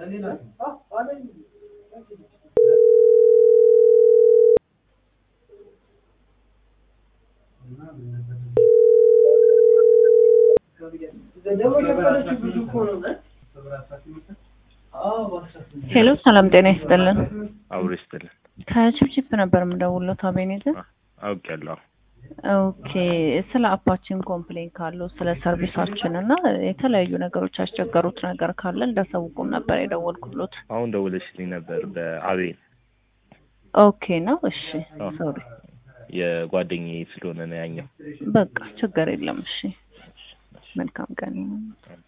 ሄሎ ሰላም ጤና ይስጥልን። አብሮ ይስጥልን። ከቺፕቺፕ ነበር የምደውለው አቤኔዘር። አውቄያለሁ። ኦኬ ስለ አፓችን ኮምፕሌን ካለው ስለ ሰርቪሳችን እና የተለያዩ ነገሮች ያስቸገሩት ነገር ካለ እንዳሳውቁም ነበር የደወልኩሎት። አሁን ደውለሽልኝ ነበር በአቤን ኦኬ ነው። እሺ አዎ። ሶሪ። የጓደኛዬ ስለሆነ ነው ያኛው። በቃ ችግር የለም። እሺ መልካም ቀን ይሁን።